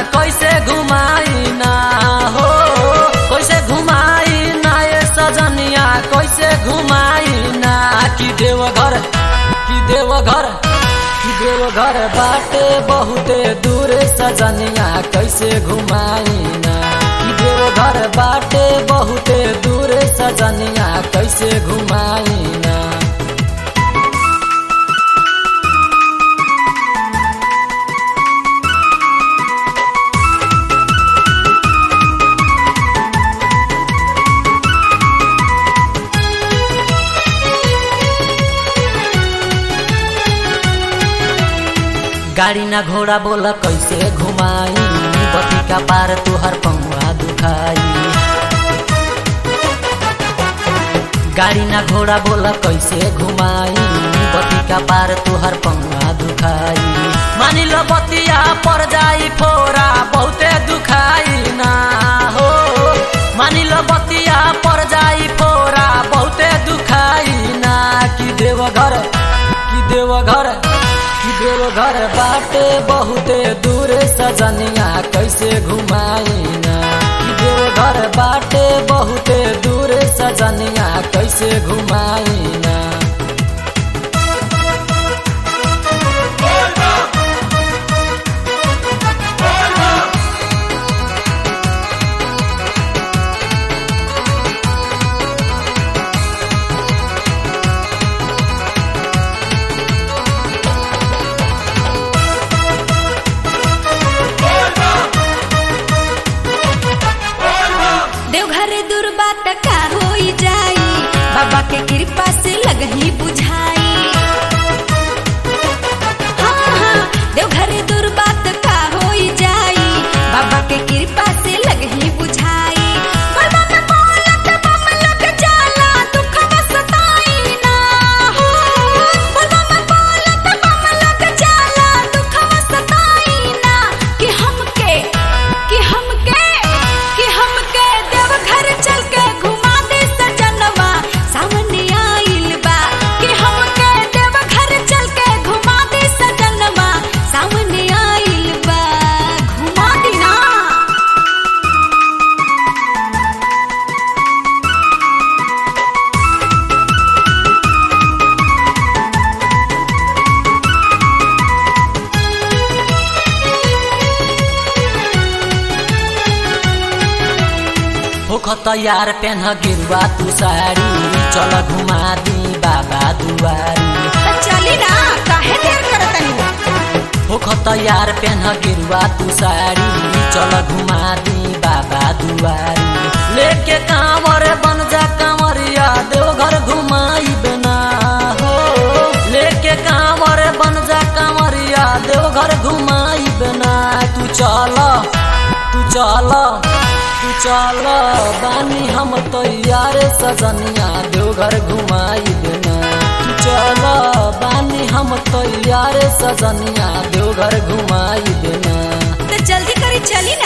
कैसे घुमाई ना हो कैसे घुमाई ना ये सजनिया कैसे घुमाई ना कि देवघर कि देवघर कि देवघर बाटे बहुते दूर सजनिया कैसे घुमाई ना कि देवघर बाटे बहुते दूर सजनिया कैसे घुमाई ना गाड़ी ना घोड़ा बोला कैसे घुमाई बती का पार तुहर पौआ दुखाई गाड़ी ना घोड़ा बोला कैसे घुमाई बती का पार तुहर पौआ दुखाई मानी लो बतिया पर जाई फोरा बहुते दुखाई ना हो मानी लो बतिया पर जाई फोरा बहुते दुखाई ना कि देवघर कि देवघर कि देवघर बाटे बहुते दूर सजनिया कैसे घुमाई ना कि देवघर बाटे बहुते दूर सजनिया कैसे घुमाई ना देवघर दूर बात का होई जाई बाबा के कृपा से लगही बुझाई हाँ हाँ देवघर दूर बात का होई जाई बाबा के कृपा से लगही बुझाई बाबा में बोलत बम लग जाला दुखवा सताई ना हो बाबा में बोलत बम लग जाला दुखवा सताई ना कि हमके कि हमके कि हमके देवघर चल के घुमा दे सजनवा सामने आइल बा कि हमके देवघर चल के घुमा दे सजनवा सामने आइल बा घुमा दी ना होख तैयार पेन गिरुआ तू साड़ी चल घुमा दी बाबा दुआरी त चली ना काहे देर करतनी होख तैयार पेन गिरुआ तू साड़ी चल घुमा दी बाबा दुआरी लेके कांवर बन जा कांवरिया देवघर घुमाई बिना हो लेके कांवर बन जा कांवरिया देवघर घुमाई बिना तू चल तू चल तू चल बानी हम तैयार सजनिया देवघर घुमाई बिना तू चल बानी हम तैयार सजनिया देवघर घुमाई बिना त जल्दी करी चली